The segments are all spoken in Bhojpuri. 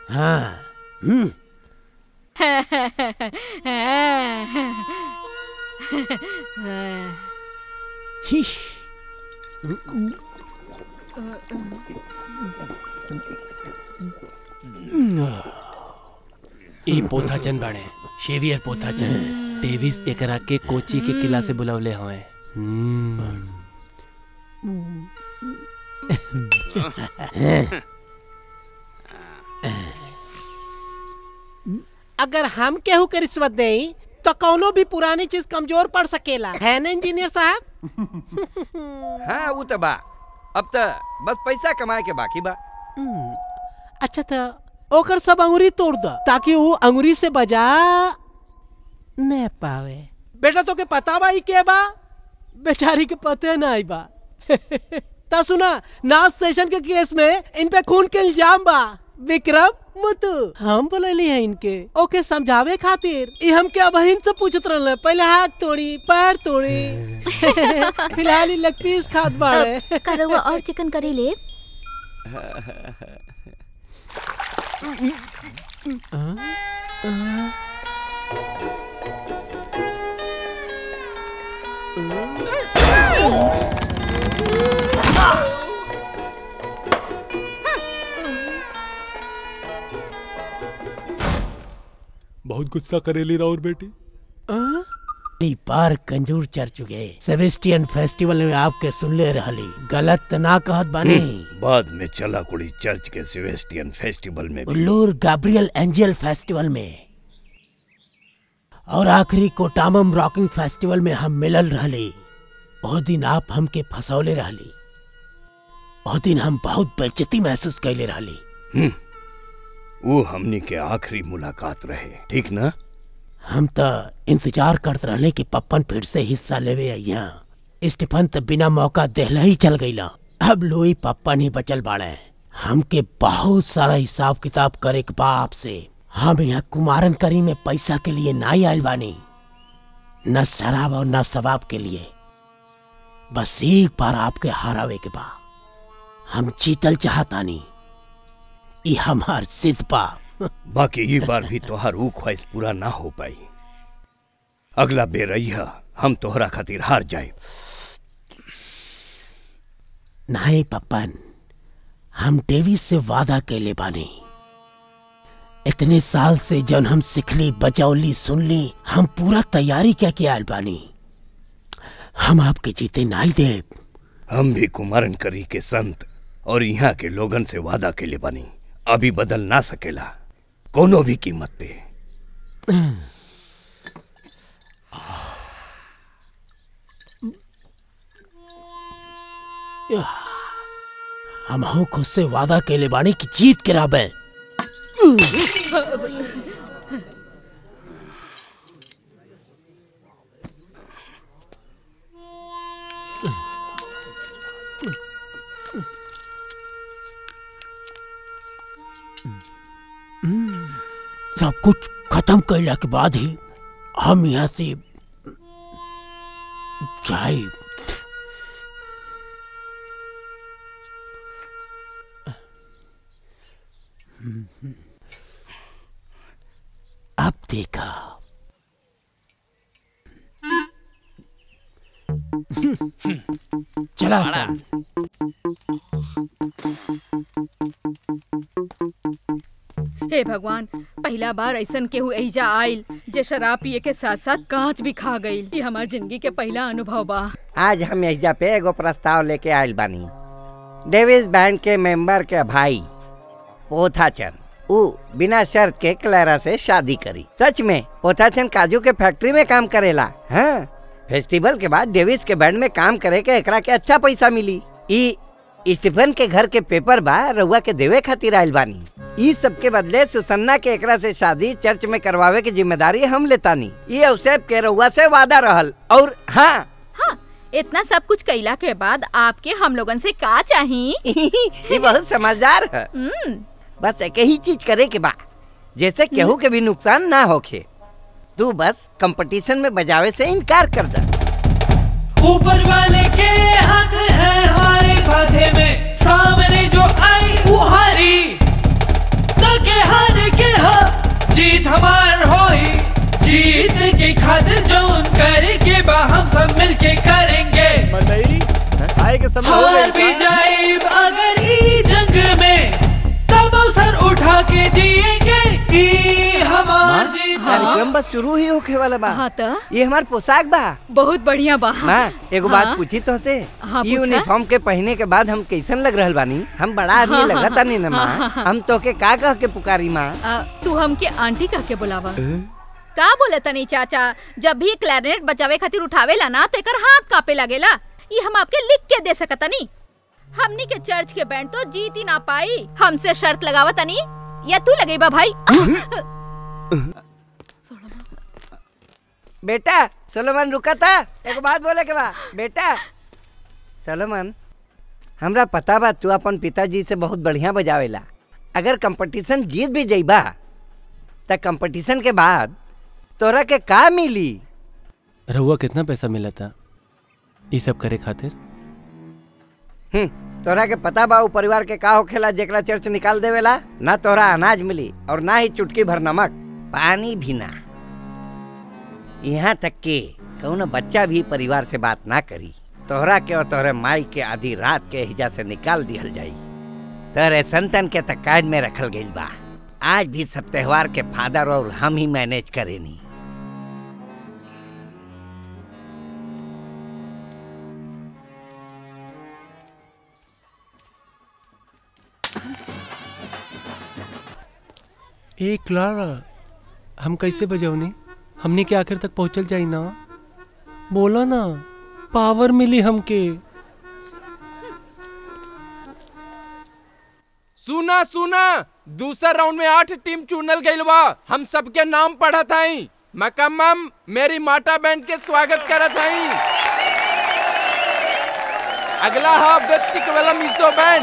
हाँ हम्म हिश ई पोथाचन बाड़े शेवियर पोथाचन डेविस एकरा के कोची के किला से बुलवले हवे अगर हम केहू के रिश्वत देई तो कौनो भी पुरानी चीज कमजोर पड़ सकेला है ना इंजीनियर साहब हाँ वो तो बा अब तो बस पैसा कमाए के बाकी बा अच्छा तो ओकर सब अंगुरी तोड़ दो ताकि वो अंगुरी से बजा न पावे बेटा तो के पता बा ई के बा बेचारी के पते ना आई बा ता सुना नाच सेशन के केस में इन पे खून के इल्जाम बा विक्रम मुतु हम बोलली है इनके ओके समझावे खातिर ई हम के बहन से पूछत रहले पहले हाथ तोड़ी पैर तोड़ी फिलहाल ई लेग पीस खात बाड़े का रउआ और चिकन करी ले बहुत गुस्सा करेली राउर बेटी ली बार कंजूर चढ़ चुके सेबेस्टियन फेस्टिवल में आपके सुनले रहली गलत त ना कहत बानी बाद में चला कुड़ी चर्च के सिवेस्टियन फेस्टिवल में भी उल्लूर गाब्रियल एंजल फेस्टिवल में और आखिरी कोटामम रॉकिंग फेस्टिवल में हम मिलल रहली ओ दिन आप हमके फसौले रहली ओ दिन हम बहुत बेइज्जती महसूस कैले रहली वो हमनी के आखिरी मुलाकात रहे ठीक ना हम त इंतजार करत रहले कि पप्पन फिर से हिस्सा लेवे यहाँ स्टीफन त बिना मौका देहला ही चल गईला अब लोई पप्पन ही बचल बाड़े हमके बहुत सारा हिसाब किताब करे के बा आपसे हम यहाँ कुमारन करी में पैसा के लिए ना ही आयल बानी न शराब और न शबाब के लिए बस एक बार आपके हरावे के बा हम जीतल चाहतानी ई हमार सिद्ध बा बाकी ये बार भी तोहार ऊ ख्वाहिश पूरा ना हो पाई अगला बेर अइहा हम तोहरा खातिर हार जाए नहीं पप्पन हम डेविस से वादा कैले बानी इतने साल से जन हम सिखली बचौली सुनली हम पूरा तैयारी क्या के आयल बानी हम आपके जीते नहीं दे हम भी कुमारन करी के संत और यहाँ के लोगन से वादा के लिए बनी अभी बदल ना सकेला कोनो भी कीमत पे हम हूँ खुद से वादा कैले बानी कि जीत के राबे सब कुछ खत्म कैला के बाद ही हम यहाँ से जाए अब देखा चला सन हे भगवान पहला बार ऐसन केहू एहिजा आइल जे शराब पिए के साथ साथ कांच भी खा गईल ये हमार जिंदगी के पहला अनुभव बा आज हम एहिजा पे एगो प्रस्ताव लेके आयल बानी डेविस बैंड के मेंबर के भाई पोथाचन ऊ बिना शर्त के क्लैरा से शादी करी सच में पोथाचन काजू के फैक्ट्री में काम करेला हाँ फेस्टिवल के बाद डेविस के बैंड में काम करे के एकरा के अच्छा पैसा मिली ई स्टीफन के घर के पेपर बा रउआ के देवे खातिर आयल बानी ई सब के बदले सुसन्ना के एकरा से शादी चर्च में करवावे की जिम्मेदारी हम लेतानी ये अवसेप के रउआ से वादा रहल और हाँ हाँ इतना सब कुछ कैला के बाद आपके हम लोगन से का चाही ये बहुत समझदार है हम्म, बस एक ही चीज करे के बा जैसे केहू के भी नुकसान ना होखे तू बस कंपटीशन में बजावे से इनकार कर दे ऊपर वाले के हाथ है हमारे साथे में सामने जो आई वो हारी तो के हार खातिर जो करेंगे बा हम सब मिलके करेंगे मदई आए के समय हो हार भी गई बा। जाए अगर ई जंग में तब सर उठा के जिएंगे ई हमार जीत कार्यक्रम बस शुरू ही होखे वाला बा हाँ त ये हमार पोशाक बा बहुत बढ़िया बा माँ एगो हाँ। बात पूछी तो से हाँ, ये पूछा। यूनिफॉर्म के पहने के बाद हम कैसन लग रहल बानी हम बड़ा आदमी हाँ, लगा हाँ, तानी ना माँ हाँ, हाँ। हम तो के का कह के पुकारी माँ आ, तू हमके आंटी कह के बुलावा का बोले तनी चाचा जब भी क्लैरिनेट बजावे खातिर उठावेला ना तो एकर हाथ कापे लगेला ये हम आपके लिख के दे सकतनी हमनी के चर्च के बैंड तो जीत ही ना पाई हमसे शर्त लगावा तनी या तू लगेबा भाई बेटा सोलोमन रुका था एगो बात बोले के बा बेटा सोलोमन हमरा पता बा तू अपन पिताजी से बहुत बढ़िया बजावेला अगर कंपटीशन जीत भी जइबा त कंपटीशन के बाद तोरा के का मिली रहुआ कितना पैसा मिला था ये सब करे खातिर हम्म, तोरा के पता बा उ परिवार के का होखेला जेकरा चर्च निकाल देवेला ना तोरा अनाज मिली और ना ही चुटकी भर नमक पानी भी ना यहाँ तक के कौनो बच्चा भी परिवार से बात ना करी तोहरा के और तोहरे माई के आधी रात के हिजा से निकाल दिहल जाई तोरे संतन के तक काज में रखल गइल बा आज भी सब त्योहार के फादर और हम ही मैनेज करेनी ए क्लारा हम कैसे बजौनी हमने के आखिर तक पहुंचल जाई ना बोलो ना पावर मिली हमके सुना सुना दूसरा राउंड में आठ टीम चुनल गइल बा हम सबके नाम पढ़त हई मकम्मम मेरी माटा बैंड के स्वागत करत हई अगला हा व्यक्तिक वाला मिसो बैंड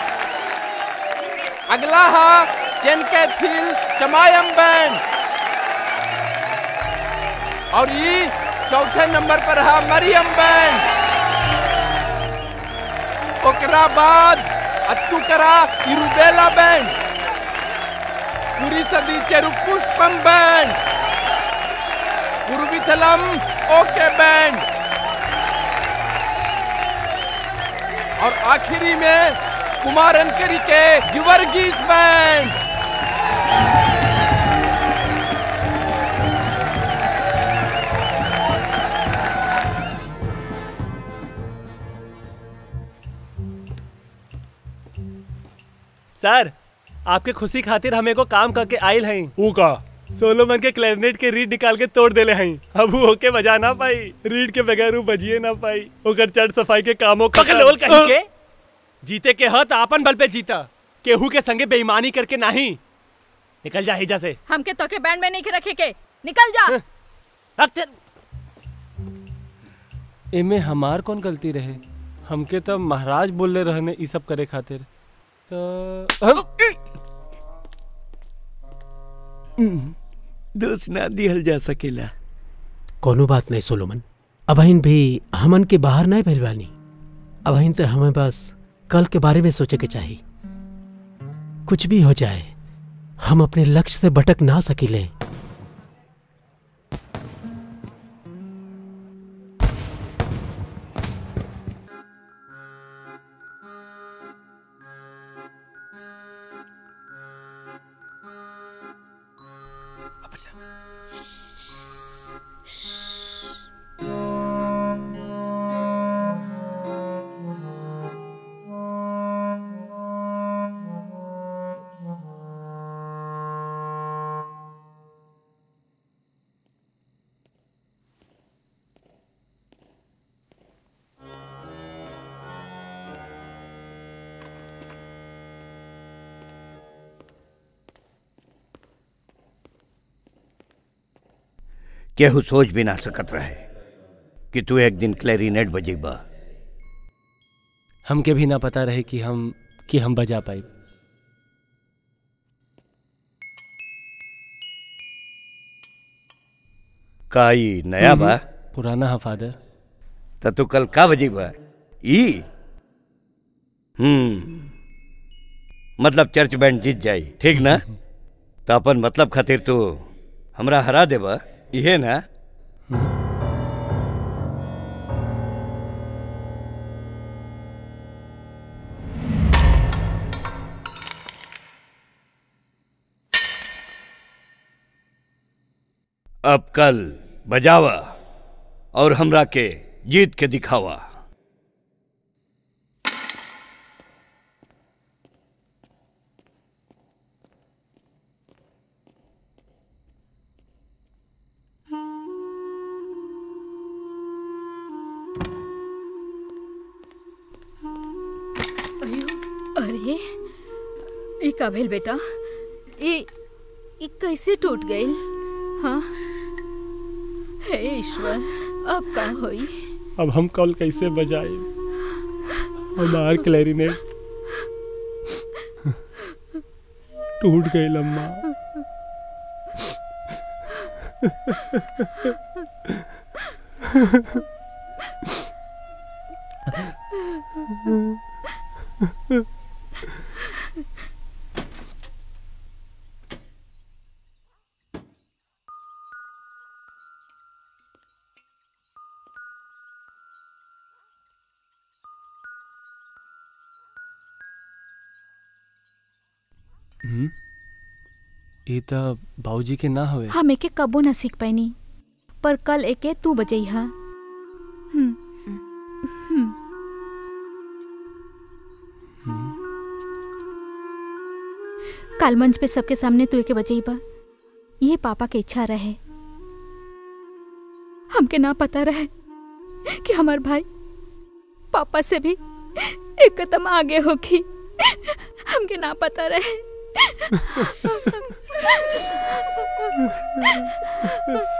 अगला हा चेन कैथिल चमायम बैंड और ये चौथे नंबर पर हा मरियम बैंड ओकरा बाद अत्तू करा इरुबेला बैंड पूरी सदी चेरु पुष्पम बैंड पूर्वीथलम ओके बैंड और आखिरी में कुमार अनकरी के गिवर्गीस बैंड सर आपके खुशी खातिर हमें को काम करके आयल हैं ऊ का सोलोमन के क्लैरिनेट के रीड निकाल के तोड़ देले हैं अब वो होके बजा ना पाई रीड के बगैर वो बजिए ना पाई ओकर चढ़ सफाई के कामों पकलोल कहीं के जीते के हत आपन बल पे जीता केहू के संगे बेईमानी करके नहीं निकल जा हिजा से हमके तो के बैंड में नहीं रखे के निकल जा रख ते- एमे हमार कौन गलती रहे हमके तो महाराज बोलले रहने ई सब करे खातिर तो हम दोष ना दिहल जा सकेला कोनो बात नहीं सोलोमन अबहिन भी हमन के बाहर नहीं भैलवानी अबहिन तो हमें बस कल के बारे में सोचे के चाहिए कुछ भी हो जाए हम अपने लक्ष्य से भटक ना सकिले केहू सोच भी ना सकत रहे कि तू एक दिन क्लैरिनेट बजेबा हमके भी ना पता रहे कि हम कि हम बजा पाए का ई नया बा पुराना है फादर त तू कल का बजेबा ई हम्म मतलब चर्च बैंड जीत जाई ठीक ना तो अपन मतलब खातिर तू हमरा हरा देबा इहे ना अब कल बजावा और हमरा के जीत के दिखावा अरे ई का भेल बेटा ई ई कैसे टूट गई हाँ हे ईश्वर अब का होई अब हम कॉल कैसे बजाए हमार क्लैरिनेट टूट गई लम्मा हम्म? ई त बाबूजी के ना हवे हम एके कबो न सीख पैनी पर कल एके तू बजैहा हम्म हम्म काल मंच पे सबके सामने तू एके बजैबा ये पापा के इच्छा रहे हमके ना पता रहे कि हमार भाई पापा से भी एक कदम आगे होगी हमके ना पता रहे